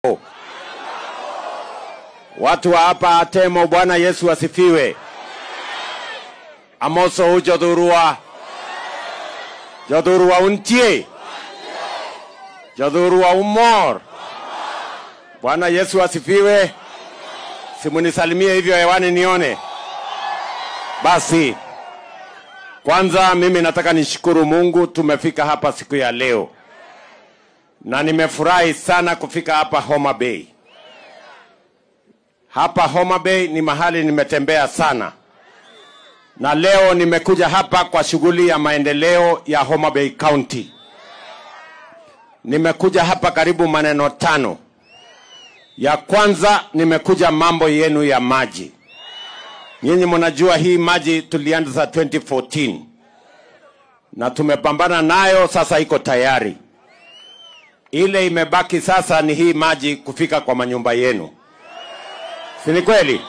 Watu wa hapa Atemo, Bwana Yesu asifiwe. Amoso ujodhurua jodhurua untie jodhurua umor. Bwana Yesu asifiwe. Simunisalimie hivyo hewani nione. Basi kwanza mimi nataka nishukuru Mungu tumefika hapa siku ya leo, na nimefurahi sana kufika hapa Homa Bay. Hapa Homa Bay ni mahali nimetembea sana, na leo nimekuja hapa kwa shughuli ya maendeleo ya Homa Bay County. Nimekuja hapa karibu maneno tano. Ya kwanza nimekuja mambo yenu ya maji. Nyinyi mnajua hii maji tulianza 2014 na tumepambana nayo, sasa iko tayari. Ile imebaki sasa ni hii maji kufika kwa manyumba yenu, si ni kweli?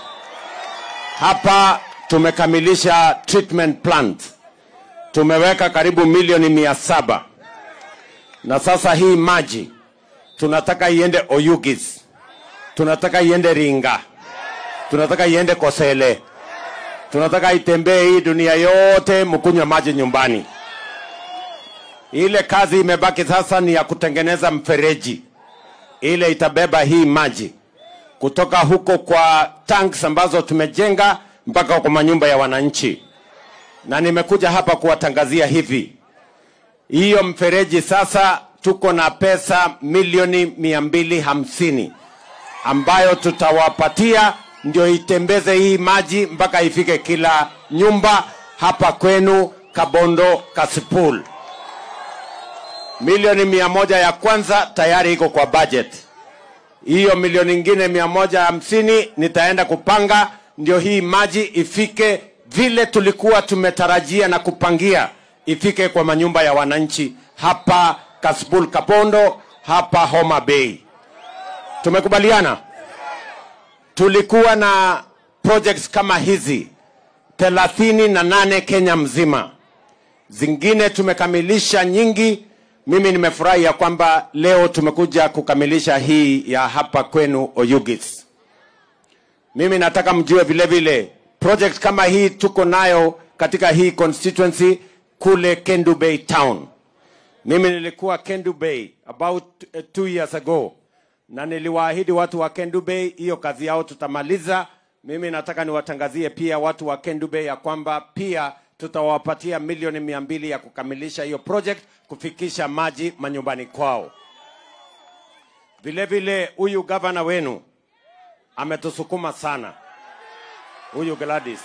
Hapa tumekamilisha treatment plant, tumeweka karibu milioni mia saba na sasa hii maji tunataka iende Oyugis, tunataka iende Ringa, tunataka iende Kosele, tunataka itembee hii dunia yote, mkunywe maji nyumbani. Ile kazi imebaki sasa ni ya kutengeneza mfereji, ile itabeba hii maji kutoka huko kwa tanks ambazo tumejenga mpaka kwa manyumba ya wananchi, na nimekuja hapa kuwatangazia hivi, hiyo mfereji sasa tuko na pesa milioni mia mbili hamsini ambayo tutawapatia ndio itembeze hii maji mpaka ifike kila nyumba hapa kwenu Kabondo Kasipul. Milioni mia moja ya kwanza tayari iko kwa budget. Hiyo milioni ingine mia moja hamsini nitaenda kupanga ndio hii maji ifike vile tulikuwa tumetarajia na kupangia ifike kwa manyumba ya wananchi hapa Kasipul Kabondo, hapa Homa Bay. Tumekubaliana? tulikuwa na projects kama hizi thelathini na nane Kenya mzima, zingine tumekamilisha nyingi. Mimi nimefurahi ya kwamba leo tumekuja kukamilisha hii ya hapa kwenu Oyugis. Mimi nataka mjue vile vile project kama hii tuko nayo katika hii constituency kule Kendu Bay town. Mimi nilikuwa Kendu Bay about uh, two years ago na niliwaahidi watu wa Kendu Bay hiyo kazi yao tutamaliza. Mimi nataka niwatangazie pia watu wa Kendu Bay ya kwamba pia tutawapatia milioni mia mbili ya kukamilisha hiyo project, kufikisha maji manyumbani kwao. Vile vile huyu gavana wenu ametusukuma sana, huyu Gladys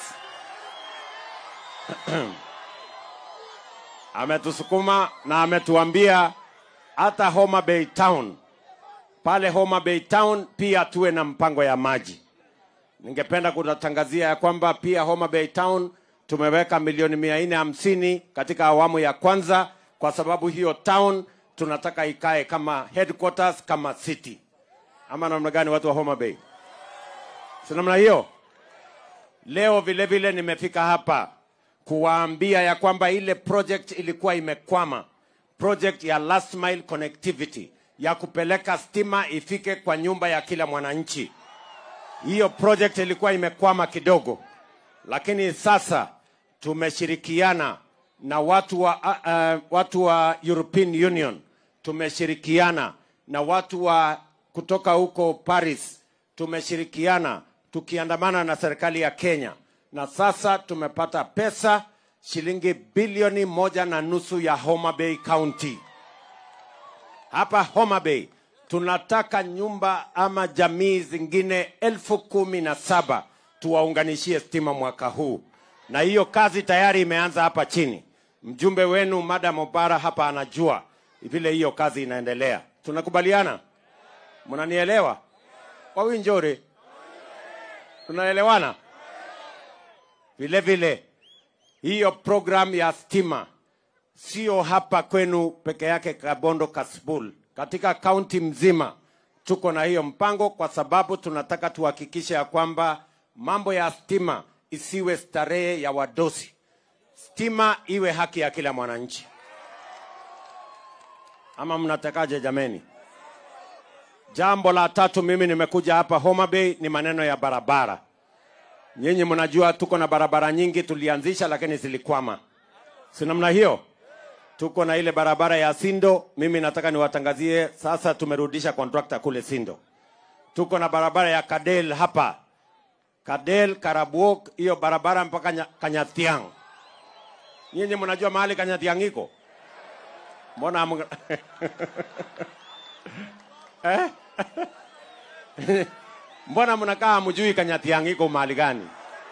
ametusukuma na ametuambia hata Homa Bay town pale Homa Bay Town pia tuwe na mpango ya maji. Ningependa kutangazia ya kwamba pia Homa Bay Town tumeweka milioni mia nne hamsini katika awamu ya kwanza, kwa sababu hiyo town tunataka ikae kama headquarters, kama city. Ama namna gani, watu wa Homa Bay? Si namna hiyo? Leo vile vile nimefika hapa kuwaambia ya kwamba ile project ilikuwa imekwama, project ya last mile connectivity ya kupeleka stima ifike kwa nyumba ya kila mwananchi. Hiyo project ilikuwa imekwama kidogo, lakini sasa tumeshirikiana na watu wa, uh, watu wa European Union, tumeshirikiana na watu wa kutoka huko Paris, tumeshirikiana tukiandamana na serikali ya Kenya, na sasa tumepata pesa shilingi bilioni moja na nusu ya Homa Bay County hapa Homa Bay tunataka nyumba ama jamii zingine elfu kumi na saba tuwaunganishie stima mwaka huu, na hiyo kazi tayari imeanza hapa chini. Mjumbe wenu Madam Obara hapa anajua vile hiyo kazi inaendelea. Tunakubaliana? Mnanielewa? Kwa winjore, tunaelewana? Vile vile hiyo program ya stima sio hapa kwenu peke yake Kabondo Kasipul, katika kaunti mzima tuko na hiyo mpango, kwa sababu tunataka tuhakikishe ya kwamba mambo ya stima isiwe starehe ya wadosi, stima iwe haki ya kila mwananchi. Ama mnatakaje jameni? Jambo la tatu, mimi nimekuja hapa Homa Bay ni maneno ya barabara. Nyinyi mnajua tuko na barabara nyingi tulianzisha, lakini zilikwama, si namna hiyo? Tuko na ile barabara ya Sindo, mimi nataka niwatangazie sasa, tumerudisha kontrakta kule Sindo. Tuko na barabara ya Kadel hapa Kadel Karabuok, hiyo barabara mpaka Nya- Kanyathiang. Nyinyi mnajua mahali Kanyathiang iko? Mbona hamu- eh? Mbona mnakaa hamjui Kanyathiang iko mahali gani?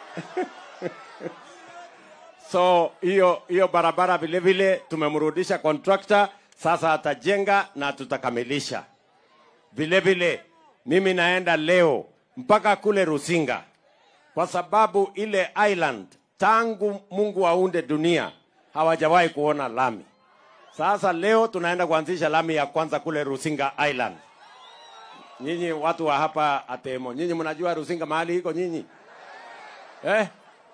so hiyo hiyo barabara vile vile tumemrudisha contractor, sasa atajenga na tutakamilisha. Vile vile mimi naenda leo mpaka kule Rusinga kwa sababu ile island tangu Mungu aunde dunia hawajawahi kuona lami. Sasa leo tunaenda kuanzisha lami ya kwanza kule Rusinga Island. Nyinyi watu wa hapa Atemo, nyinyi mnajua Rusinga mahali iko nyinyi eh?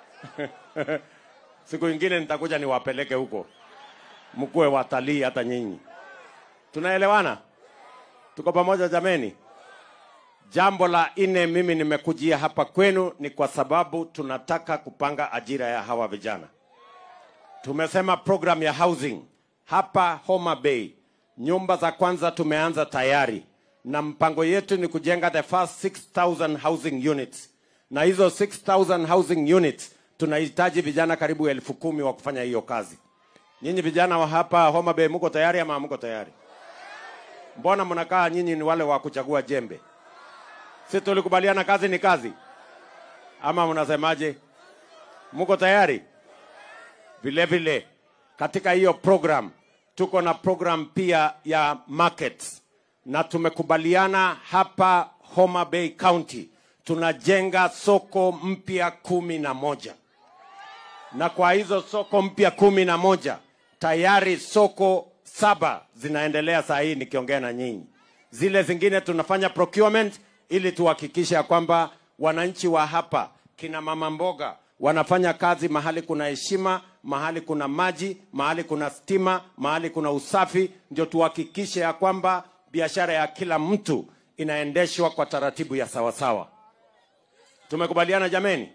Siku ingine nitakuja niwapeleke huko, mkuwe watalii hata nyinyi. Tunaelewana? Tuko pamoja jameni? Jambo la nne, mimi nimekujia hapa kwenu ni kwa sababu tunataka kupanga ajira ya hawa vijana. Tumesema program ya housing hapa Homa Bay, nyumba za kwanza tumeanza tayari, na mpango yetu ni kujenga the first 6000 housing units, na hizo 6000 housing units tunahitaji vijana karibu elfu kumi wa kufanya hiyo kazi. Nyinyi vijana wa hapa Homa Bay, mko tayari ama mko tayari? Mbona mnakaa nyinyi ni wale wa kuchagua jembe? Si tulikubaliana kazi ni kazi, ama mnasemaje? Mko tayari? Vile vile katika hiyo program tuko na program pia ya markets, na tumekubaliana hapa Homa Bay County tunajenga soko mpya kumi na moja na kwa hizo soko mpya kumi na moja tayari soko saba zinaendelea saa hii nikiongea na nyinyi. Zile zingine tunafanya procurement ili tuhakikishe ya kwamba wananchi wa hapa kina mama mboga wanafanya kazi mahali kuna heshima, mahali kuna maji, mahali kuna stima, mahali kuna usafi, ndio tuhakikishe ya kwamba biashara ya kila mtu inaendeshwa kwa taratibu ya sawasawa. Tumekubaliana jameni?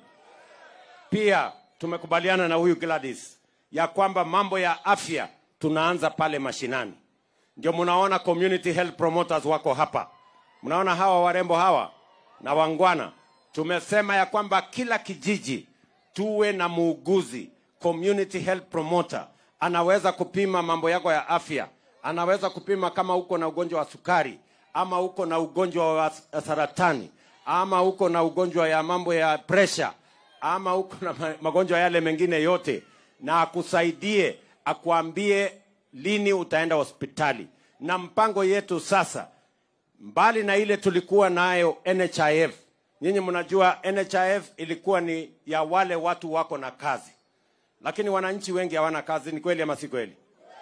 Pia tumekubaliana na huyu Gladys ya kwamba mambo ya afya tunaanza pale mashinani. Ndio mnaona community health promoters wako hapa, mnaona hawa warembo hawa na wangwana. Tumesema ya kwamba kila kijiji tuwe na muuguzi community health promoter, anaweza kupima mambo yako ya afya, anaweza kupima kama uko na ugonjwa wa sukari ama uko na ugonjwa wa saratani ama uko na ugonjwa ya mambo ya pressure ama uko na ma- magonjwa yale mengine yote, na akusaidie akuambie lini utaenda hospitali. Na mpango yetu sasa, mbali na ile tulikuwa nayo NHIF, nyinyi mnajua NHIF ilikuwa ni ya wale watu wako na kazi, lakini wananchi wengi hawana kazi. Ni kweli ama si kweli?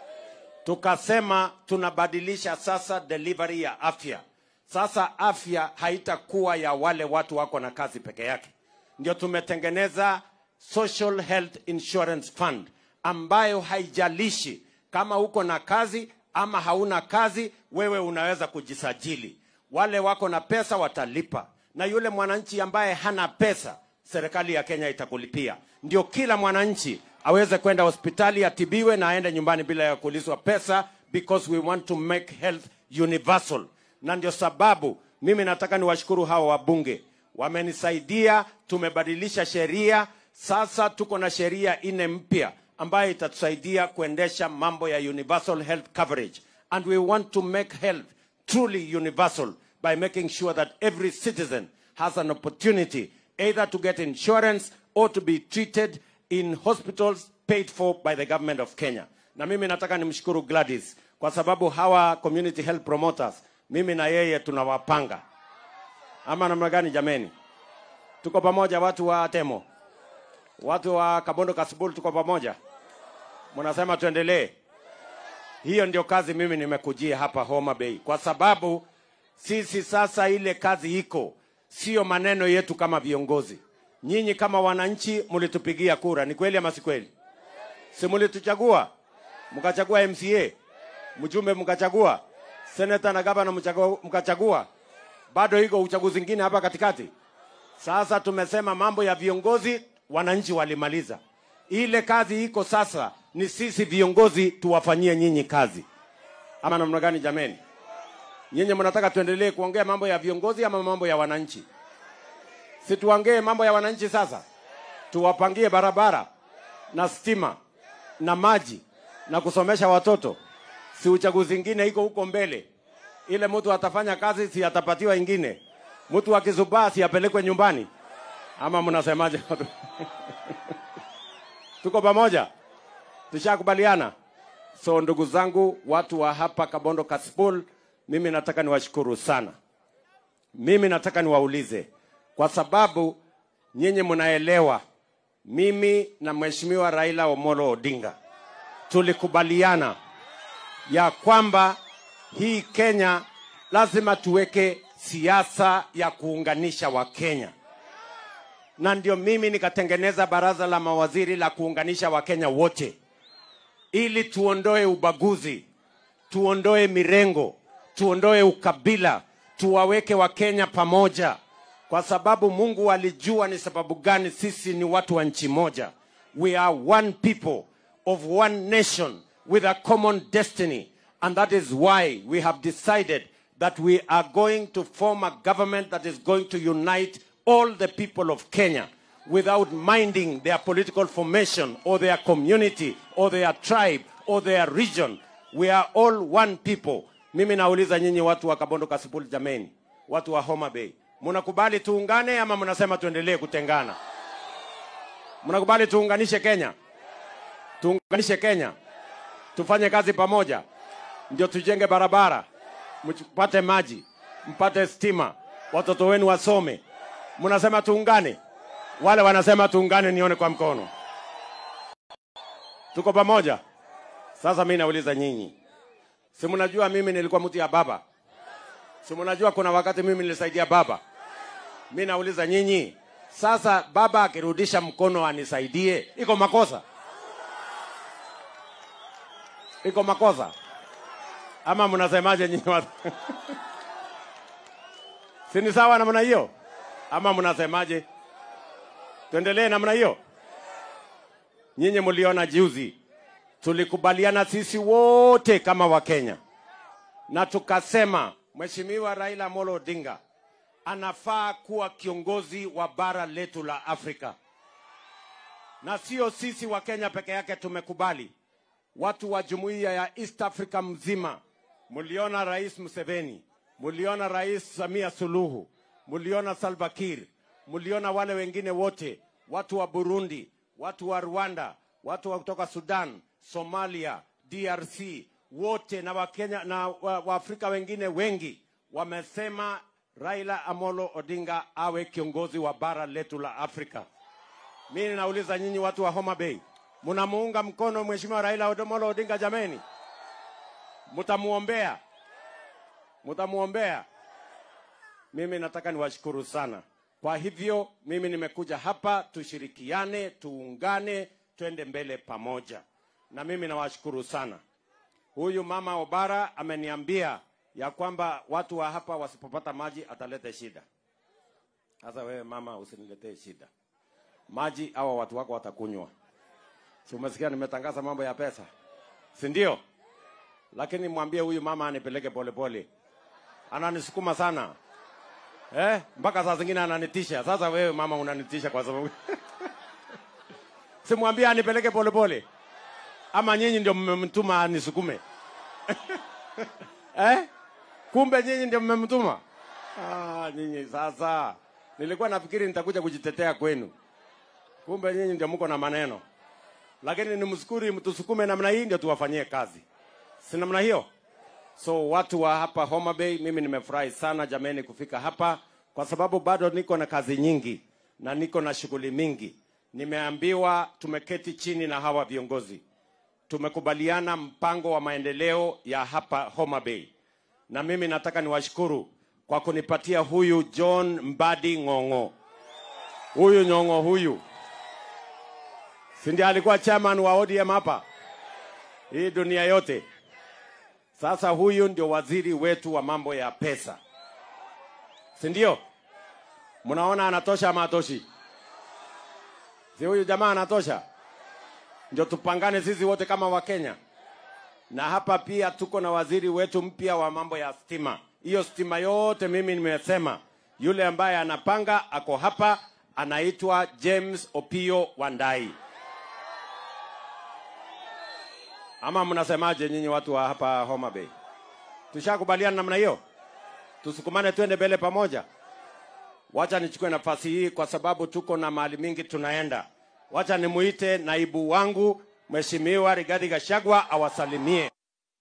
tukasema tunabadilisha sasa delivery ya afya. Sasa afya haitakuwa ya wale watu wako na kazi peke yake, ndio tumetengeneza Social Health Insurance Fund ambayo haijalishi kama uko na kazi ama hauna kazi, wewe unaweza kujisajili. Wale wako na pesa watalipa, na yule mwananchi ambaye hana pesa, serikali ya Kenya itakulipia. Ndio kila mwananchi aweze kwenda hospitali atibiwe na aende nyumbani bila ya kuulizwa pesa, because we want to make health universal. Na ndio sababu mimi nataka niwashukuru hawa wabunge, wamenisaidia, tumebadilisha sheria. Sasa tuko na sheria nne mpya ambayo itatusaidia kuendesha mambo ya universal health coverage, and we want to make health truly universal by making sure that every citizen has an opportunity either to get insurance or to be treated in hospitals paid for by the government of Kenya. Na mimi nataka nimshukuru Gladys kwa sababu hawa community health promoters, mimi na yeye tunawapanga ama namna gani jameni? Tuko pamoja watu wa Temo, watu wa Kabondo Kasibul, tuko pamoja. Mnasema tuendelee? Hiyo ndio kazi mimi nimekujia hapa Homa Bay, kwa sababu sisi sasa ile kazi iko, sio maneno yetu kama viongozi. Nyinyi kama wananchi mlitupigia kura, ni kweli ama si kweli? Si mlituchagua mkachagua MCA, mjumbe mkachagua, seneta na gavana mchagua- mkachagua, bado iko uchaguzi ingine hapa katikati. Sasa tumesema mambo ya viongozi, wananchi walimaliza ile kazi. Iko sasa ni sisi viongozi tuwafanyie nyinyi kazi, ama namna gani? Jameni, nyinyi mnataka tuendelee kuongea mambo ya viongozi ama mambo ya wananchi? Si tuongee mambo ya wananchi sasa, tuwapangie barabara na stima na maji na kusomesha watoto. Si uchaguzi ingine iko huko mbele, ile mtu atafanya kazi, si atapatiwa ingine. Mtu akizubaa, si apelekwe nyumbani, ama mnasemaje? Tuko pamoja, tushakubaliana. So ndugu zangu, watu wa hapa Kabondo Kasipul, mimi nataka niwashukuru sana. Mimi nataka niwaulize, kwa sababu nyinyi mnaelewa, mimi na Mheshimiwa Raila Omolo Odinga tulikubaliana ya kwamba hii Kenya lazima tuweke siasa ya kuunganisha Wakenya, na ndio mimi nikatengeneza baraza la mawaziri la kuunganisha Wakenya wote ili tuondoe ubaguzi, tuondoe mirengo, tuondoe ukabila, tuwaweke Wakenya pamoja, kwa sababu Mungu alijua ni sababu gani sisi ni watu wa nchi moja. We are one people of one nation with a common destiny, and that is why we have decided that we are going to form a government that is going to unite all the people of Kenya without minding their political formation or their community or their tribe or their region. We are all one people. Mimi nauliza nyinyi watu wa Kabondo Kasipul, jameni, watu wa Homa Bay, mnakubali tuungane ama mnasema tuendelee kutengana? Mnakubali tuunganishe Kenya? Tuunganishe Kenya, tufanye kazi pamoja, ndio tujenge barabara, mpate maji, mpate stima, watoto wenu wasome. Mnasema tuungane? Wale wanasema tuungane, nione kwa mkono. Tuko pamoja? Sasa mimi nauliza nyinyi, si mnajua mimi nilikuwa mtu ya baba? Si mnajua kuna wakati mimi nilisaidia baba? Mimi nauliza nyinyi, sasa baba akirudisha mkono anisaidie, iko makosa? Iko makosa ama mnasemaje nyinyi watu? si ni sawa namna hiyo ama mnasemaje? Tuendelee namna hiyo? Nyinyi mliona juzi tulikubaliana sisi wote kama Wakenya na tukasema Mheshimiwa Raila Amolo Odinga anafaa kuwa kiongozi wa bara letu la Afrika, na sio sisi wa Kenya peke yake tumekubali, watu wa jumuiya ya East Africa mzima. Mliona Rais Museveni, mliona Rais Samia Suluhu, mliona Salva Kiir, mliona wale wengine wote, watu wa Burundi, watu wa Rwanda, watu wa kutoka Sudan, Somalia, DRC, wote na Wakenya na Waafrika wa wengine wengi wamesema Raila Amolo Odinga awe kiongozi wa bara letu la Afrika. Mimi nauliza nyinyi watu wa Homa Bay, mnamuunga mkono Mheshimiwa Raila Amolo Odinga? Jameni, mtamuombea, mtamuombea. Mimi nataka niwashukuru sana. Kwa hivyo mimi nimekuja hapa tushirikiane, tuungane, twende mbele pamoja, na mimi nawashukuru sana. Huyu mama Obara ameniambia ya kwamba watu wa hapa wasipopata maji atalete shida. Sasa wewe mama, usiniletee shida. Maji hawa watu wako watakunywa. Si umesikia nimetangaza mambo ya pesa, si ndio? Lakini mwambie huyu mama anipeleke polepole, ananisukuma sana eh, mpaka saa zingine ananitisha. Sasa wewe mama unanitisha kwa sababu simwambie anipeleke polepole, ama nyinyi ndio mmemtuma anisukume eh? Kumbe nyinyi ndio mmemtuma. Ah, nyinyi sasa, nilikuwa nafikiri nitakuja kujitetea kwenu, kumbe nyinyi ndio mko na maneno. Lakini ni msukuri mtusukume namna hii ndio tuwafanyie kazi, si namna hiyo? So watu wa hapa Homa Bay, mimi nimefurahi sana jameni kufika hapa, kwa sababu bado niko na kazi nyingi na niko na shughuli mingi. Nimeambiwa tumeketi chini na hawa viongozi, tumekubaliana mpango wa maendeleo ya hapa Homa Bay, na mimi nataka niwashukuru kwa kunipatia huyu John Mbadi Ng'ong'o. Huyu Nyong'o huyu si ndiye alikuwa chairman wa ODM hapa hii dunia yote. Sasa huyu ndio waziri wetu wa mambo ya pesa, si ndio? Mnaona anatosha ama atoshi? Si huyu jamaa anatosha? Ndio tupangane sisi wote kama Wakenya. Na hapa pia tuko na waziri wetu mpya wa mambo ya stima. Hiyo stima yote mimi nimesema, yule ambaye anapanga ako hapa, anaitwa James Opio Wandai. Ama mnasemaje nyinyi watu wa hapa Homa Bay? Tushakubaliana namna hiyo, tusukumane twende mbele pamoja. Wacha nichukue nafasi hii kwa sababu tuko na mahali mingi tunaenda. Wacha nimuite naibu wangu Mheshimiwa Rigathi Gachagua awasalimie.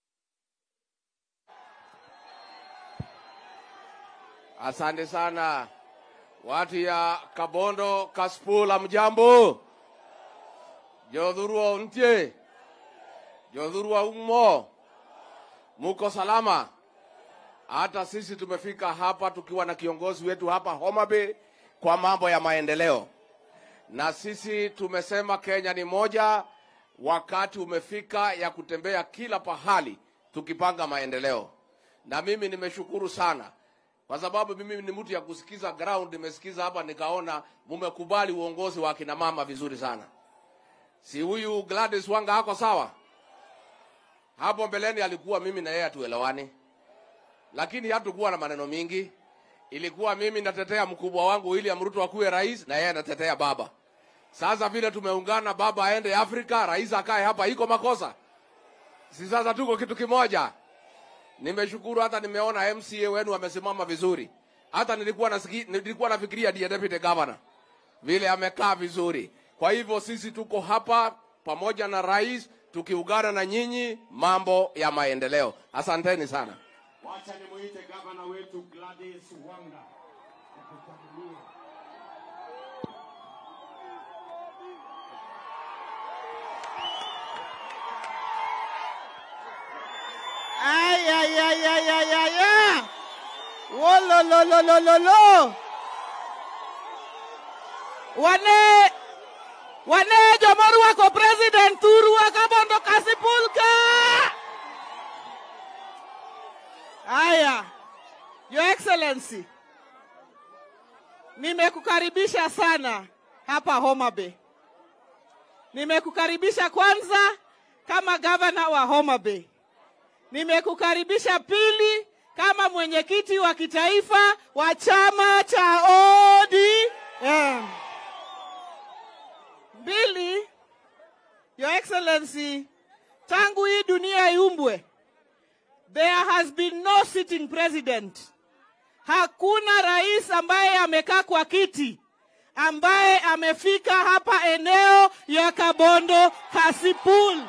Asante sana watu ya Kabondo, Kaspula, mjambo. Jodhurua untie, jodhurua umo, muko salama? Hata sisi tumefika hapa tukiwa na kiongozi wetu hapa Homa Bay kwa mambo ya maendeleo, na sisi tumesema Kenya ni moja. Wakati umefika ya kutembea kila pahali tukipanga maendeleo, na mimi nimeshukuru sana kwa sababu mimi ni mtu ya kusikiza ground. Nimesikiza hapa nikaona mumekubali uongozi wa kina mama vizuri sana. Si huyu Gladys Wanga hako sawa? Hapo mbeleni alikuwa mimi na yeye hatuelewani, lakini hatukuwa na maneno mingi. Ilikuwa mimi natetea mkubwa wangu William Ruto akuwe rais na yeye anatetea baba. Sasa vile tumeungana, baba aende Afrika, rais akae hapa, iko makosa? Si sasa tuko kitu kimoja? Nimeshukuru hata nimeona MCA wenu wamesimama vizuri. Hata nilikuwa nasiki, nilikuwa nafikiria ndiye deputy governor vile amekaa vizuri. Kwa hivyo sisi tuko hapa pamoja na rais tukiungana na nyinyi mambo ya maendeleo. Asanteni sana. Wacha nimuite gavana wetu Gladys Wanga. Ay, ay, ay, ay, ay, ay, ay. Oh, lo, lo, lo, lo, lo, lo. Wane, wane jomorwako president urwaka mondo kasipulka. Aya, Your Excellency, nimekukaribisha sana hapa Homa Bay. Nimekukaribisha kwanza kama gavana wa Homa Bay. Nimekukaribisha pili kama mwenyekiti wa kitaifa wa chama cha ODM. Mbili, Your Excellency, tangu hii dunia iumbwe, there has been no sitting president. Hakuna rais ambaye amekaa kwa kiti ambaye amefika hapa eneo ya Kabondo Kasipul.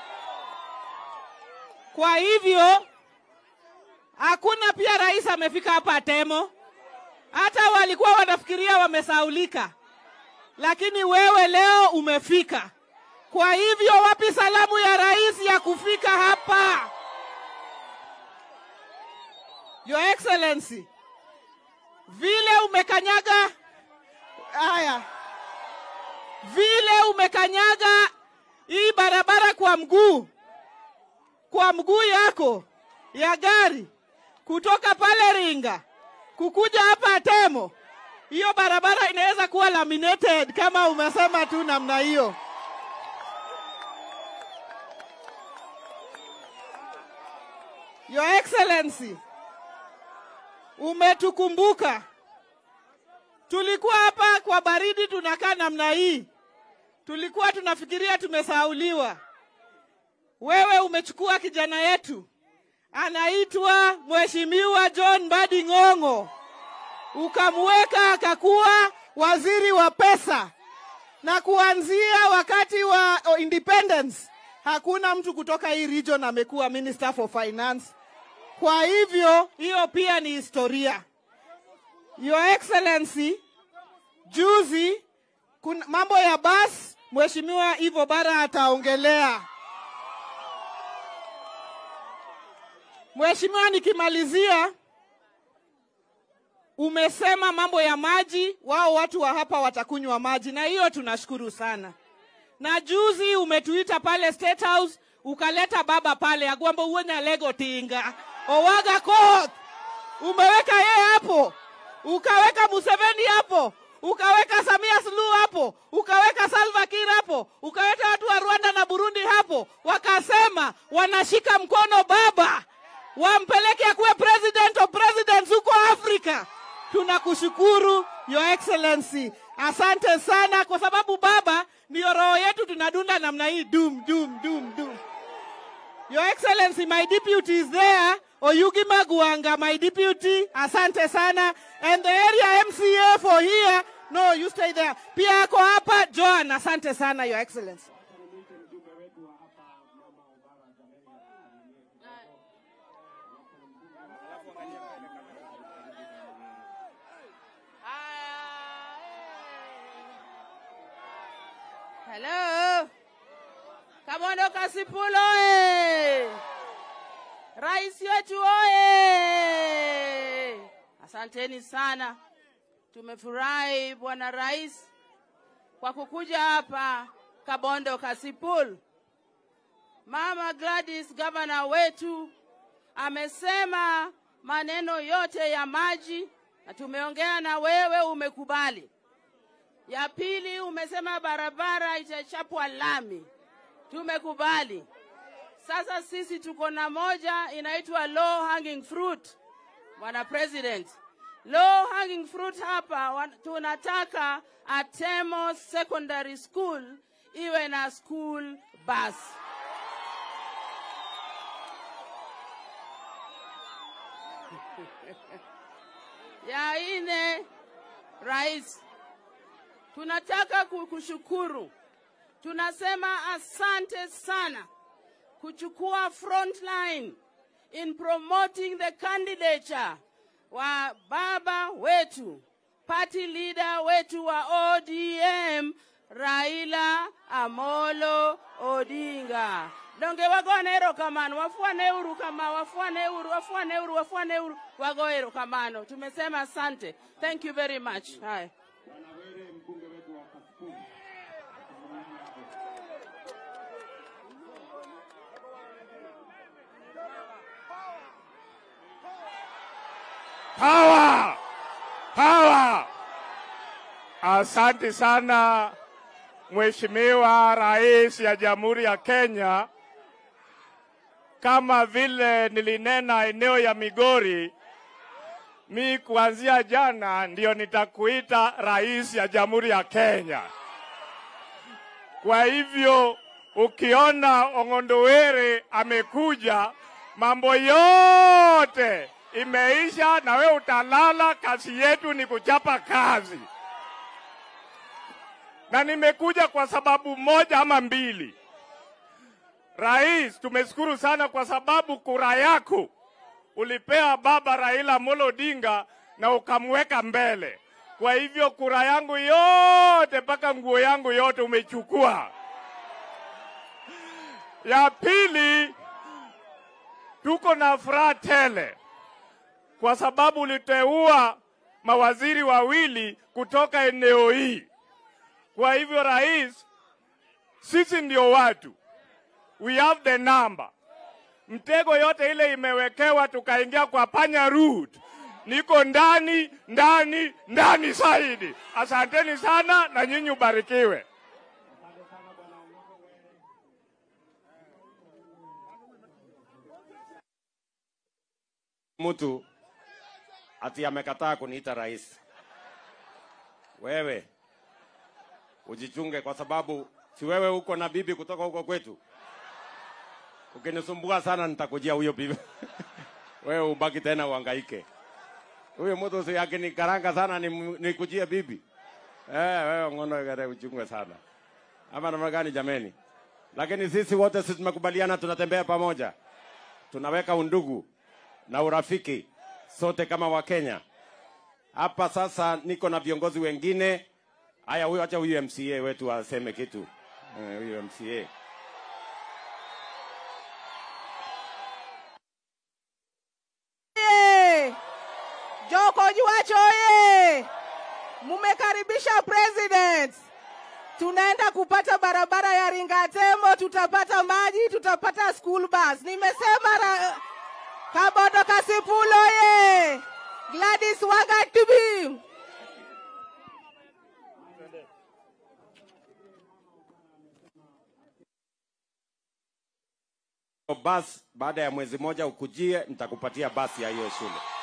Kwa hivyo hakuna pia rais amefika hapa Temo. Hata walikuwa wanafikiria wamesaulika, lakini wewe leo umefika. Kwa hivyo wapi salamu ya rais ya kufika hapa? Your Excellency, vile umekanyaga haya, vile umekanyaga hii barabara kwa mguu kwa mguu yako ya gari kutoka pale Ringa kukuja hapa Temo, hiyo barabara inaweza kuwa laminated kama umesema tu namna hiyo. Your Excellency, umetukumbuka. Tulikuwa hapa kwa baridi tunakaa namna hii, tulikuwa tunafikiria tumesahauliwa. Wewe umechukua kijana yetu anaitwa Mheshimiwa John Mbadi Ng'ong'o, ukamweka akakuwa waziri wa pesa, na kuanzia wakati wa oh, independence hakuna mtu kutoka hii region amekuwa minister for finance. Kwa hivyo hiyo pia ni historia. Your Excellency, juzi kuna mambo ya bas, Mheshimiwa Ivo Bara ataongelea. Mheshimiwa, nikimalizia, umesema mambo ya maji, wao watu wa hapa watakunywa maji, na hiyo tunashukuru sana. Na juzi umetuita pale State House, ukaleta baba pale agwambo uwe na lego tinga owaga koth, umeweka yeye hapo. ukaweka Museveni hapo, ukaweka Samia Suluhu hapo, ukaweka Salva Kiir hapo, ukaweka watu wa Rwanda na Burundi hapo, wakasema wanashika mkono baba, wampeleke akuwe president of presidents huko Afrika. Tunakushukuru Your Excellency, asante sana, kwa sababu baba ndiyo roho yetu, tunadunda namna hii dum dum dum dum. Your Excellency, my deputy is there. Oyugi Maguanga, my deputy. Asante sana. And the area MCA for here. No, you stay there. Pia ako hapa Joan. Asante sana, Your Excellency. Hello. Kabondo Kasipulo oye! Rais wetu oye! Asanteni sana, tumefurahi Bwana Rais kwa kukuja hapa Kabondo Kasipul. Mama Gladys gavana wetu amesema maneno yote ya maji na tumeongea na wewe, umekubali. Ya pili umesema barabara itachapwa lami, tumekubali. Sasa sisi tuko na moja inaitwa low hanging fruit, bwana president. Low hanging fruit hapa wa- tunataka Atemo Secondary School iwe na school bus. ya ine, rais, tunataka ku- kushukuru, tunasema asante sana kuchukua front line in promoting the candidature wa baba wetu party leader wetu wa ODM Raila Amolo Odinga. Donge wagone erokamano, wafuane uru kama, wafuane uru, wafuane uru, wafuane uru, wago erokamano. Tumesema asante. Thank you very much. Haya. Power! Power! Asante sana Mheshimiwa Rais ya Jamhuri ya Kenya. Kama vile nilinena eneo ya Migori, mi kuanzia jana ndio nitakuita rais ya Jamhuri ya Kenya. Kwa hivyo ukiona Ong'ondowere amekuja, mambo yote imeisha, na we utalala. Kazi yetu ni kuchapa kazi, na nimekuja kwa sababu moja ama mbili. Rais, tumeshukuru sana kwa sababu kura yako ulipea baba Raila Amolo Odinga na ukamweka mbele. Kwa hivyo kura yangu yote mpaka nguo yangu yote umechukua. Ya pili, tuko na furaha tele kwa sababu uliteua mawaziri wawili kutoka eneo hii. Kwa hivyo rais, sisi ndio watu, we have the number. Mtego yote ile imewekewa, tukaingia kwa panya route. Niko ndani ndani ndani zaidi. Asanteni sana na nyinyi ubarikiwe. mtu ati amekataa kuniita rais. Wewe ujichunge, kwa sababu si wewe uko na bibi kutoka huko kwetu. Ukinisumbua sana, nitakujia huyo bibi wewe ubaki tena uhangaike. Huyo mtu si akinikaranga sana, ni- nikujie bibi eh, wewe ngono gare uchungwe sana, ama namna gani jameni? Lakini sisi wote sisi tumekubaliana, tunatembea pamoja, tunaweka undugu na urafiki sote kama Wakenya. Hapa sasa niko na viongozi wengine. Haya, huyo acha huyu MCA wetu aseme kitu. Eh, Huyu MCA Oye! Joko Juacho oye! Mumekaribisha president. Tunaenda kupata barabara ya Ringatemo, tutapata maji, tutapata school bus. Nimesema ra... Kabondo Kasipulo oye! Gladys Wagatubi. basi baada ya mwezi moja ukujie nitakupatia basi ya hiyo shule